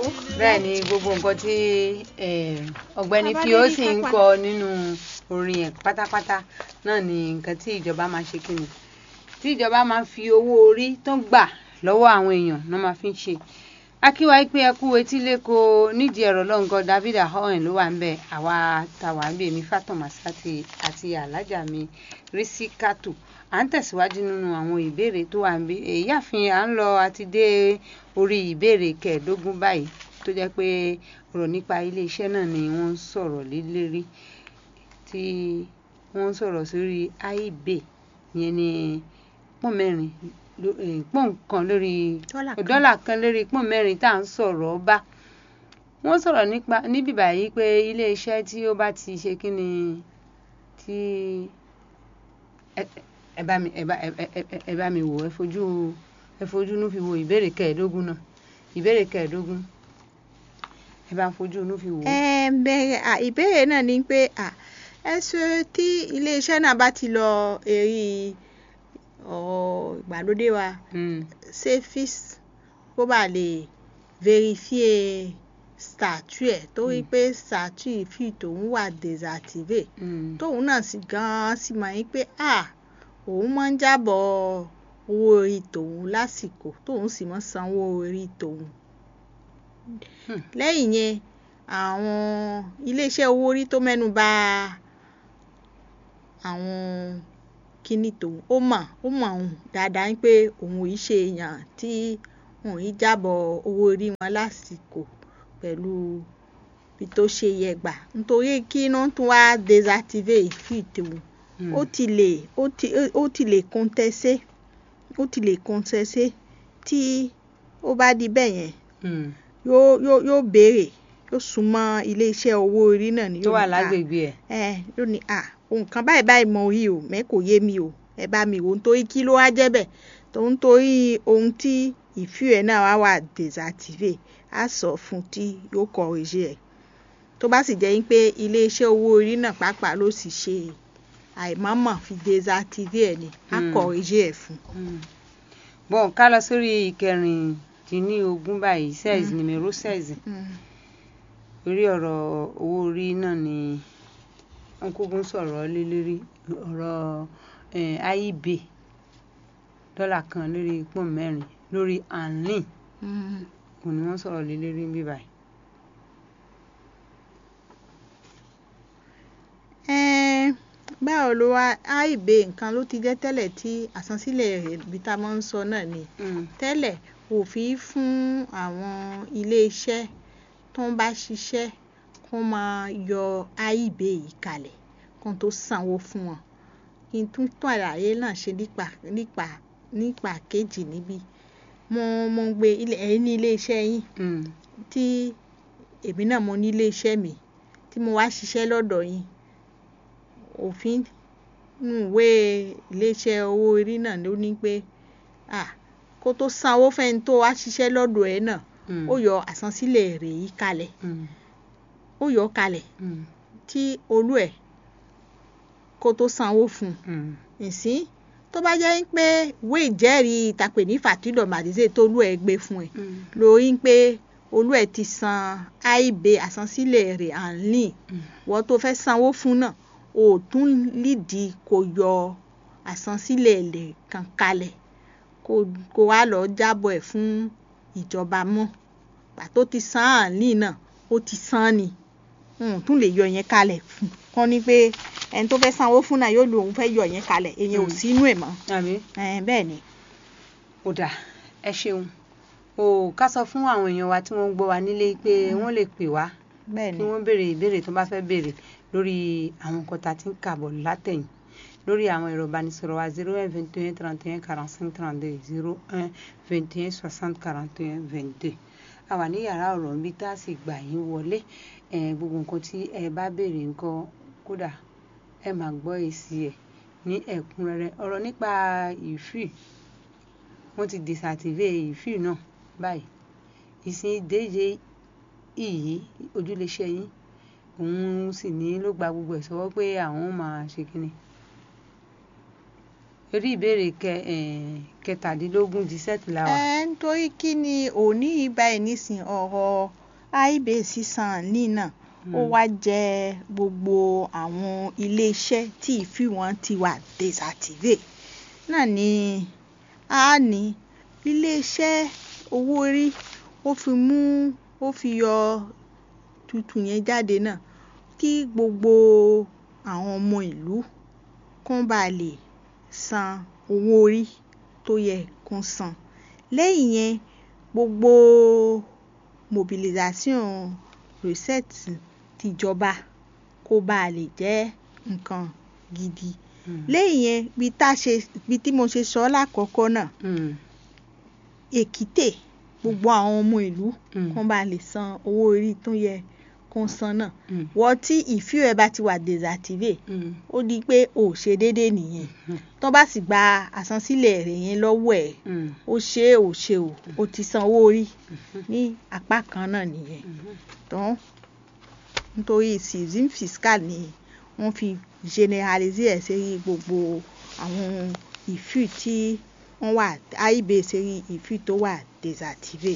bẹ́ẹ̀ ni gbogbo nǹkan tí eh, ọ̀gbẹ́ni Bàbá fi ó Lady sì ń Papa. kọ nínú orin ẹ̀ pátápátá náà ni nǹkan tí ìjọba máa ṣe kí ni tí ìjọba máa fi owó orí tó ń gbà lọ́wọ́ àwọn èèyàn náà máa fi ń ṣe akíwá pé ẹ kú etí lẹ́kọ̀ọ́ nídìí ẹ̀rọ lọ́ngàn David ahoen ló wà ń bẹ̀ àwa tàwa ń bẹ̀ mí Fatoma Sati àti alájà mi Rísíkátù à ń tẹ̀síwájú nínú àwọn ìbéèrè tó wà ń bí èyáàfin à ń lọ àti dé orí ìbéèrè kẹẹ̀ẹ́dógún báyìí tó jẹ́ pé ọ̀rọ̀ nípa iléeṣẹ́ náà ni wọ́n ń sọ̀rọ̀ lé lérí tí wọ́n ń sọ̀rọ̀ sórí AIB yẹn ni pọ́n mẹ́rin ló- eh, pọ́n kan lórí Dọ́là kan. dọ́là kan lórí pọ́n mẹ́rin tá à ń sọ̀rọ̀ bá wọ́n sọ̀rọ̀ nípa níbí báyìí pé iléeṣẹ́ tí ó bá ti ṣe kí ni tí ẹ- ẹ bá mi ẹ bá ẹ ẹ- ẹ- ẹ bá mi wò ẹ fojú ẹ fojú inú fi wo ìbéèrè kẹẹ̀ẹ́dógún náà ìbéèrè kẹẹ̀ẹ́dógún ẹ bá ń fojú inú fi wò ó. ẹ bẹ̀rẹ̀ à, ìbéèrè náà ni pé à, ẹ ṣe tí iléeṣẹ́ náà bá ti lọ èrí ọ̀rọ̀ ìgbàlódé wa Mm, safis kó bá lè verifie statut ẹ̀ torí pé statut fi tòun wà désactivé mm, tóun náà sì gan-an sì mọ̀ yín pé à òun máa ń jábọ̀ owó orí tòun lásìkò tóun sì máa ń sanwó orí tòun. Hmm. lẹ́yìn yẹn àwọn iléeṣẹ́ owó orí tó mẹ́nu bà àwọn kíní tòun ó mọ̀ ó mọ̀ òun dáadáa pé òun ò í ṣe èèyàn tí òun ì jábọ̀ owó orí wọn lásìkò pẹ̀lú bí tó ṣe yẹ gbà nítorí kí iná tún wá désactivé ìfì tòun mm. ó ti lè ó ti ó ti lè contesté ó ti lè contesté tí ó bá di bẹ́ẹ̀ yẹn Mm, yóò yóò yóò béèrè yóò súnmọ́ iléeṣẹ́ owó orí náà ni tó yóò wà ní, "Ah, lágbègbè ẹ̀. ẹ yóò ní à ohun kan báyìí báyìí mo rí o mẹ kò yé mi o ẹ bá mi wò ó nítorí kí ló wá jẹ́ bẹ́ẹ̀ tó ń torí ohun tí ìfú ẹ̀ náà wá wà désactivé á sọ fún tí yóò corrige ẹ̀ tó bá sì jẹ́ pé iléeṣẹ́ owó orí náà pàápàá ló sì ṣe àìmọ̀ọ́mọ̀ fi désactivé ẹ̀ ni á Mm. corrige ẹ̀ fún. Mm. bon ká lọ sórí ìkẹrìndínlógún báyìí seize numero seize orí ọ̀rọ̀ owó orí náà ni wọ́n kúkú ń sọ̀rọ̀ lé lérí ọ̀rọ̀ eh, AIB dọ́là kan lórí pọ́n mẹ́rin lórí anlin òun ni wọ́n sọ̀rọ̀ lé lérí ń bí báyìí. Ẹ́n, báwo ló wá AIB nǹkan ló ti jẹ́ tẹ́lẹ̀ tí àsansílẹ̀ rẹ̀ bí tá a máa ń sọ náà ni Mm, tẹ́lẹ̀ òfin fún àwọn iléeṣẹ́ tó ń bá ṣiṣẹ́ kó máa yọ AIB yìí kalẹ̀ kó tó sanwó fún wọn kí n tún tún àlàyé náà ṣe nípa nípa nípa kejì níbí mo mo ń gbé ilé ẹ̀yin ní iléeṣẹ́ yín mm, tí èmi náà mo ní iléeṣẹ́ mi tí mo wá ṣiṣẹ́ lọ́dọ̀ yín òfin nínú ìwé iléeṣẹ́ owó orí náà ló ní pé ah, kó tó sanwó fẹ́ni tó wá ṣiṣẹ́ lọ́dọ̀ ẹ̀ náà mm, ó yọ àsansílẹ̀ rẹ̀ yìí kalẹ̀ mm, ó yọ ọ́ kalẹ̀ mm, tí olú ẹ̀ kó tó sanwó fún un mm, ìsín tó bá jẹ́ pé ìwé ìjẹ́rìí ìtàpè ní fàtídọ̀ màdìsẹ́ tó olú ẹ̀ gbé fún ẹ̀ mm, lórí pé olú ẹ̀ ti san AIB àsansílẹ̀ rẹ̀ ànlín Mm. wọ́n tó fẹ́ sanwó fún náà ò tún lídìí kó yọ àsansílẹ̀ rẹ̀ kan kalẹ̀ kó kó wá lọ jábọ̀ ẹ̀ fún ìjọba mọ́ pàtó ti san ànlín náà ó ti san ni n tún lè yọ yẹn kalẹ̀ fún kọ́ ni pé ẹni tó fẹ́ sanwó fún náà yóò lo òun fẹ́ yọ yẹn kalẹ̀ èyàn ò Mm. sínú ẹ̀ mọ́ àbí Ẹn, bẹ́ẹ̀ ni. ó dà ẹ ṣeun o ká sọ fún àwọn èèyàn wa tí wọ́n ń gbọ́ wa nílé pé wọ́n lè pè wá bẹ́ẹ̀ kí ni. wọ́n béèrè ìbéèrè tó bá fẹ́ béèrè lórí àwọn nǹkan tá a ti ń kà bọ̀ látẹ̀yìn lórí àwọn ẹ̀rọ ìbánisọ̀rọ̀ wa zero un vingt et un trente et un quarante cinq trente deux zero un vingt et un soixante quarante et un vingt deux a wà ní yàrá ọ̀rọ̀ níbi tá a sì gbà yín wọlé ẹ̀, gbogbo nǹkan tí ẹ bá béèrè nǹkan kódà ẹ máa gbọ́ èsì ẹ̀ ní ẹ̀kúnrẹ́rẹ́ ọ̀rọ̀ nípa ìfì wọ́n ti désactivé ìfì náà báyìí ìsìn ìdíje ìyí ojúléṣẹ́ yín òun sì ní ló gba gbogbo ẹ̀ sọ́wọ́ pé àwọn máa ṣe kínní orí ìbéèrè kẹ eh, kẹtàdínlógún dix-sept la wà. ẹ nítorí kí ni òní ibà ẹ̀ nísìn ọ̀rọ̀ àìbè sísan ní náà ó wá jẹ gbogbo àwọn iléeṣẹ́ tí ìfì wọn ti wà désactivé náà ni a ní iléeṣẹ́ owó orí ó fi mú ó fi yọ tuntun yẹn jáde náà kí gbogbo àwọn ọmọ ìlú kán bá lè san owó orí tó yẹ kán san lẹ́yìn yẹn gbogbo mobilisation recette tìjọba kó bá lè jẹ́ nǹkan gidi Mm. lẹ́yìn yẹn bí tá a ṣe bí tí mo ṣe sọ lákọ̀ọ́kọ́ náà Mm. èkìtè gbogbo àwọn ọmọ ìlú Mm. kán bá lè san owó orí tó yẹ kán san náà Mm. wọ́n tí ìfíò ẹ̀ bá ti wà désactivé Mm. ó di pé ò ṣe déédéé nìyẹn Mm. tó bá sì gba àsansílẹ̀ rẹ̀ yẹn lọ́wọ́ ẹ̀ Mm. ó ṣe é ò ṣe ò ó ti san owó orí ní apá kan náà nìyẹn Mhm. tán nítorí season fiscal ni wọ́n fi generaliser ẹ̀ sérí gbogbo àwọn ìfì tí wọ́n wà àìbè sérí ìfì tó wà désactivé.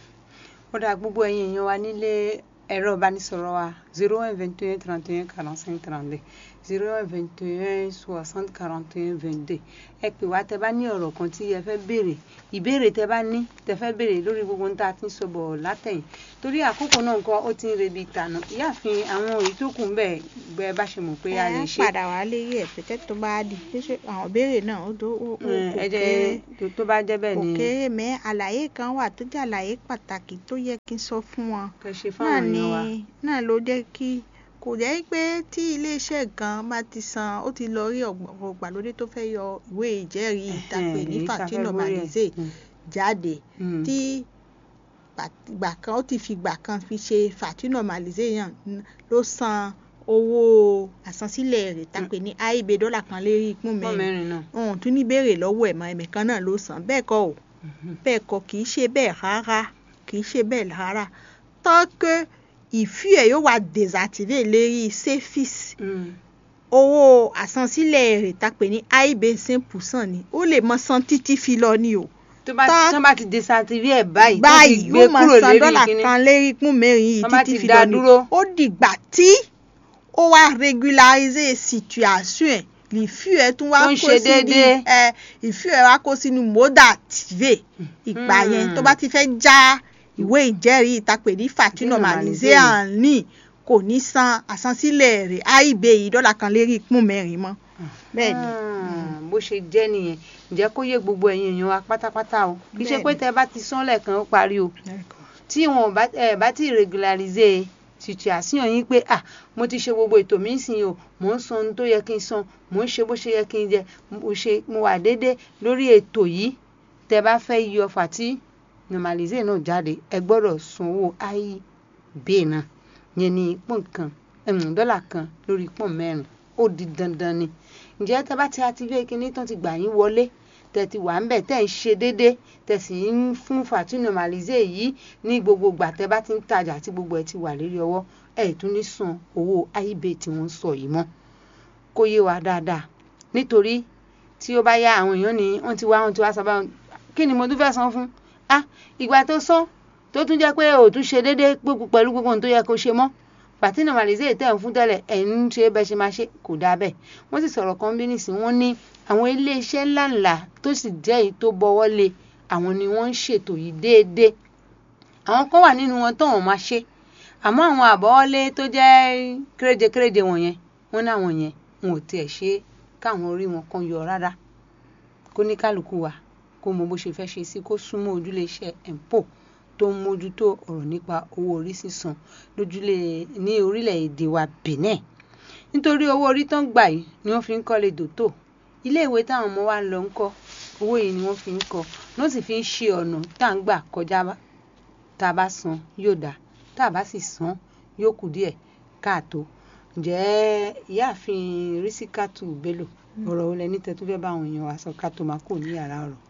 ó dà gbogbo ẹ̀yin èèyàn wa nílé ẹ̀rọ ìbánisọ̀rọ̀ wa zero one vingt et un trente et un quarante cinq trente deux zero one vingt et un soixante quarante et un vingt deux ẹ pè wá tẹ bá ní ọ̀rọ̀ kan tí ẹ fẹ́ béèrè ìbéèrè tẹ bá ní tẹ fẹ́ béèrè lórí gbogbo ohun tá a ti ń sọ bọ̀ látẹ̀yìn torí àkókò náà nǹkan ó ti ń rebi ìtànà ìyáàfin àwọn èyí tó kù ń bẹ̀ gbẹ bá ṣe mọ̀ pé a lè ẹ ṣe padà wá lérí ẹ̀ pẹ̀tẹ́ tó bá di pé ṣé àwọn ìbéèrè náà ó tó ó ó kò ẹ jẹ́ kéré tó- tó bá jẹ́ bẹ́ẹ̀ kò ni kéré mẹ́ àlàyé kan wà tó jẹ́ àlàyé pàtàkì tó yẹ kí n sọ fún wọn kẹ́ ṣe náà fáwọn ni èèyàn wa. náà ló jẹ́ kí kò jẹ́ pé tí iléeṣẹ́ gan bá ti san ó ti lọ rí ọ̀gbọ̀n gbàlódé tó fẹ́ yọ ìwé ìjẹ́rìí ìtàpè ní èyí tá a fẹ́ Fàtínà borí ẹ̀. Màlízè Mm. jáde Mm. tí gbà- ìgbà kan ó ti fi ìgbà kan fi ṣe Fàtínà Màlízè yàn n- ló san owó àsansílẹ̀ rẹ̀ tàpé ní àìbè dọ́là kan lérí ìpín pọ́n mẹ́rin mẹ́rin náà. òun tún ní béèrè lọ́wọ́ ẹ̀ mọ́ ẹ̀mẹ̀kan náà ló san bẹ́ẹ̀ kọ́ ò Mhm. bẹ́ẹ̀ kọ́ kì í ṣe bẹ́ẹ̀ rárá kì í ṣe bẹ́ẹ̀ rárá tant que ìfí ẹ̀ yóò wà désactivé lérí sefis Mm. owó àsansílẹ̀ rẹ̀ tàpé ní àìbè cinq percent ni ó lè mọ san títí fi lọ ni o tó bá Tá- tó bá ti désactivé ẹ̀ báyìí tó ti báyìí gbé yóò máa kúrò san lérí dọ́là kíní kan lérí pún mẹ́rin yìí Wọ́n bá títí ti fi dá lọ ni dúró. ó dìgbà tí ó wá régulariser situation ẹ̀ ìfí ẹ̀ tún wá Tó ń kó ṣe sínú déédéé. ẹ̀ ìfí ẹ̀ wá kó sínú mode activé ìgbà yẹn Mm. tó bá ti fẹ́ já ìwé ìjẹ́rìí ìtàpè ní Fàtínà Fàtínà Màlízè Màlízè. àní kò ní san àsansílẹ̀ rẹ̀ àìbè yìí dọ́là kan lérí pún mẹ́rin mọ́ bẹ́ẹ̀ ni. Ah, bó ṣe jẹ́ nìyẹn ǹjẹ́ kó yé gbogbo ẹ̀yin èèyàn wa pátápátá o kì í ṣe pé Bẹ́ẹ̀ni. tẹ bá ti sán lẹ́ẹ̀kan ó parí o tí wọn ò bá ẹ bá ti regularize situation yín pé ah mo ti ṣe gbogbo ètò mi sìn o mò ń san ohun tó yẹ kí n san mò ń ṣe bó ṣe yẹ kí n jẹ mo ṣe mo wà déédéé lórí ètò yìí tẹ bá fẹ́ yọ fàtí normalize náà jáde ẹ gbọ́dọ̀ sanwó IB náà yẹn ní pọ́n kan ẹ̀m, dọ́là kan lórí pọ́n mẹ́rin ó di dandan ni ǹjẹ́ tẹ bá ti activate kinní tán ti gbà yín wọlé tẹ ti wà ń bẹ̀ tẹ́ ń ṣe déédéé tẹ sì ń fún fàtí normalize yìí ní gbogbo ìgbà tẹ bá ti ń tajà tí gbogbo ẹ ti wà lérí ọwọ́ ẹ tún ní san owó IB tí wọ́n ń sọ yìí mọ́ kó yé wa dáadáa nítorí tí ó bá yá àwọn èèyàn ní wọ́n ti wá wọ́n ti wá sábà kí ni mo tún fẹ́ san fún ah ìgbà tó san tó tún jẹ́ pé ò tún ṣe déédéé gbogbo pẹ̀lú gbogbo ohun tó yẹ kó ṣe mọ́ pàtí normalize tẹ̀ ń fún tẹ́lẹ̀ ẹ̀ ń ṣe bẹ́ẹ̀ ṣe máa ṣe kò dáa bẹ́ẹ̀ wọ́n sì sọ̀rọ̀ kan bí nìsín wọ́n ní àwọn iléeṣẹ́ ńláńlá tó sì jẹ́ èyí tó bọ́wọ́ lé àwọn ni wọ́n ń ṣètò yìí déédéé àwọn kan wà nínú wọn tó wọn máa ṣe àmọ́ àwọn àbọ̀wọ́lé tó jẹ́ kéréje kéréje wọ̀nyẹn wọ́n ní àwọn yẹn wọn ò tiẹ̀ ṣe é káwọn orí wọn kan yọ rárá kó ní kálukú wa kó mọ bó ṣe fẹ́ ṣe sí kó súnmọ́ ojúlé iṣẹ́ empo tó ń mójútó ọ̀rọ̀ nípa owó orí sísan lójúlé ní orílẹ̀-èdè wa Benin nítorí owó orí tó ń gbà yìí ni wọ́n fi ń kọ́lé dòtò iléèwé táwọn ọmọ wa ń lọ ń kọ́ owó yìí ni wọ́n fi ń kọ́ ní wọ́n sì fi ń ṣe ọ̀nà tá à ń gbà kọjá bá tá a bá san yóò dáa tá a bá sì san yóò kù díẹ̀ káàtó ǹjẹ́ ìyáàfin Rísíkátù Bello ọ̀rọ̀ olè ní tẹ́tú fẹ́ bá àwọn èèyàn wa sọ ká tó máa kó ní yàrá ọ̀rọ̀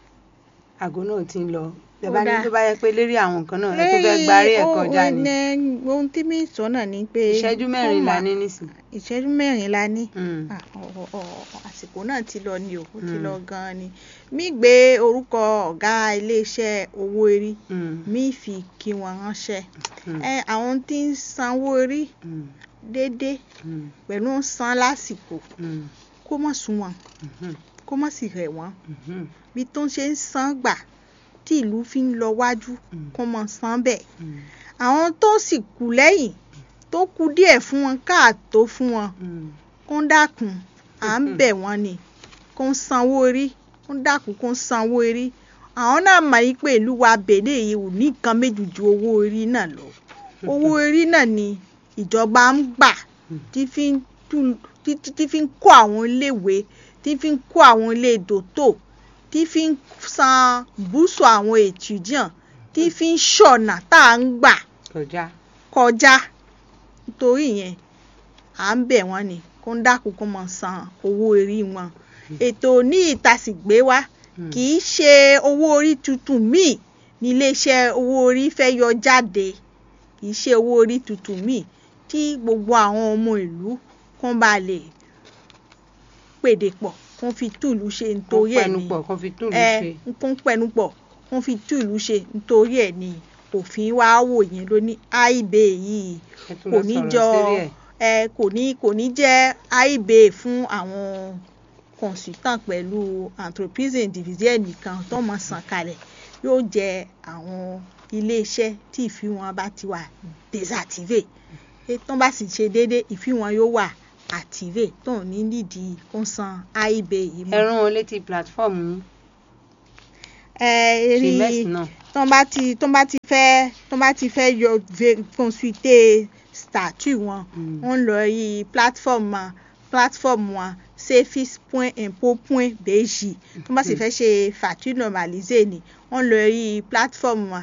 àgọ́ náà ti ń lọ bẹ́ẹ̀ bá ní dáa. tó bá yẹ pé lérí àwọn nǹkan náà ẹ tó fẹ́ gbarí ẹ̀ kọjá ni. ní ohun tí mi sọ náà ni pé ìṣẹ́jú kó mẹ́rin la mà- ní nísìn. ìṣẹ́jú mẹ́rin la ní Mm. Ah, ọ- ọ- ọ- àsìkò náà ti lọ ni o ó ti Mm. lọ gan-an ni mi gbé orúkọ ọ̀gá iléeṣẹ́ owó orí Mm. mi fi kí wọn ránṣẹ́ Mm. ẹ àwọn tí ń sanwó orí Mm. déédéé Mm. pẹ̀lú ń san lásìkò Mm. kó mọ̀ sún wọn Mhm. kó mọ̀ sì rẹ̀ wọ́n Mhm. bí tó ń ṣe ń san gbà tí ìlú fi ń lọ wájú Mm. kó mọ̀ san bẹ́ẹ̀ Mm. àwọn tó sì kù lẹ́yìn tó kù díẹ̀ fún wọn káàtó fún wọn Mm. kó ń dákun à ń bẹ̀ wọ́n ni kó ń sanwó orí kó ń dákun kó ń sanwó orí àwọn náà mọ̀ yí pé ìlú wa bèlè yìí ò ní nǹkan méjì ju owó orí náà lọ owó orí náà ni ìjọba ń gbà tí fi ń tú- tí tí- tí fi ń kó àwọn iléèwé tí fi ń kó àwọn ilé dòtò tí fi ń san búùsù àwọn ètùjàn tí fi ń ṣọ̀nà tá à ń gbà kọjá. kọjá nítorí yẹn à ń bẹ̀ wọ́n ni kó ń dákun kó mọ̀ san owó orí wọn ètò ní ìtasìgbé wa Mm. kì í ṣe owó orí tuntun míì ní iléeṣẹ́ owó orí fẹ́ yọ jáde kì í ṣe owó orí tuntun míì tí gbogbo àwọn ọmọ ìlú kán bá lè pèdè pọ̀ kán fi túlù ṣe kó nítorí ẹ̀ pẹnu ni pọ̀ kó fi túlù ẹ ṣe. kán pẹnu pọ̀ kán fi túlù ṣe nítorí ẹ̀ ni òfin wa wò yẹn ló ní àìbè yìí ẹ tún kò lọ ní sọ̀rọ̀ jọ sérí ẹ̀. ẹ kò ní kò ní jẹ́ àìbè fún àwọn consultant pẹ̀lú entreprise individuelle nìkan tó mọ̀ san kalẹ̀ yóò jẹ́ àwọn iléeṣẹ́ tí ìfí wọn bá ti wà désactivé tó bá sì ṣe déédéé ìfí wọn yóò wà activé tó ní nídìí kó san àìbè yìí mọ́. ẹ rán wọn létí platform yín ẹ rí ṣìmẹ́sì náà. tó bá ti tó bá ti fẹ́ tó bá ti fẹ́ yọ ve- consulter statut wọn Mm. wọ́n lọ rí platform wọn platform wọn safis.impôt.bj tó bá sì fẹ́ ṣe facture normalisé ni wọ́n lọ rí platform wọn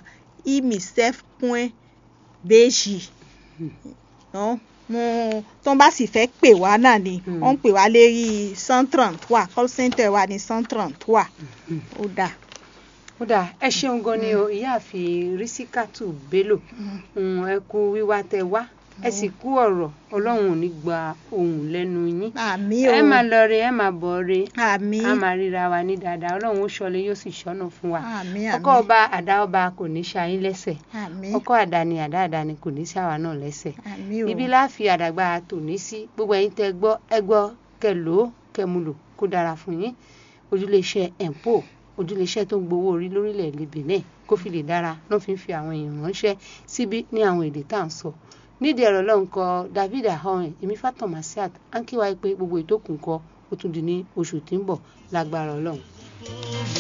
imisef.bj no? mo tó bá sì fẹ́ pè wá náà ni Mm. wọ́n ń pè wá lérí cent trente wa call center wa ní cent trente wa ó dáa. ó dà ẹ ṣeun gan ni o ìyáàfin rísíkàtù bello um, ẹ kú wíwá tẹ wá ẹ sì kú ọ̀rọ̀ ọlọ́run ò ní gba ohùn lẹ́nu yín àmì o ẹ máa lọ re ẹ máa bọ̀ re àmì a máa ríra wa ní dáadáa ọlọ́run ó ṣọlẹ̀ yóò sì ṣọ́nà fún wa àmì ọkọ ọba àdá ọba kò ní ṣayín lẹ́sẹ̀ àmì ọkọ àdáni àdá àdáni kò ní ṣàwa náà lẹ́sẹ̀ àmì o ibi láàfi àdàgbà tòní sí gbogbo ẹ̀yin tẹ́ gbọ́ ẹ gbọ́ kẹ́ lò ó kẹ́ mu lò kó dára fún yín ojúléeṣẹ́ empo ojúléeṣẹ́ tó ń gbowó orí lórílẹ̀‐èdè benin kó fi lè dára náà fi ń fi àwọn èèyàn ránṣẹ́ síbí ní àwọn èdè tá à ń sọ nídìí ẹ̀rọ lọ́hùn kọ david ahoen èmi fatah masiat à ń kí wáyé pé gbogbo ètò kùn kọ ó tún di ní oṣù tí ń bọ̀ lágbára ọlọ́run.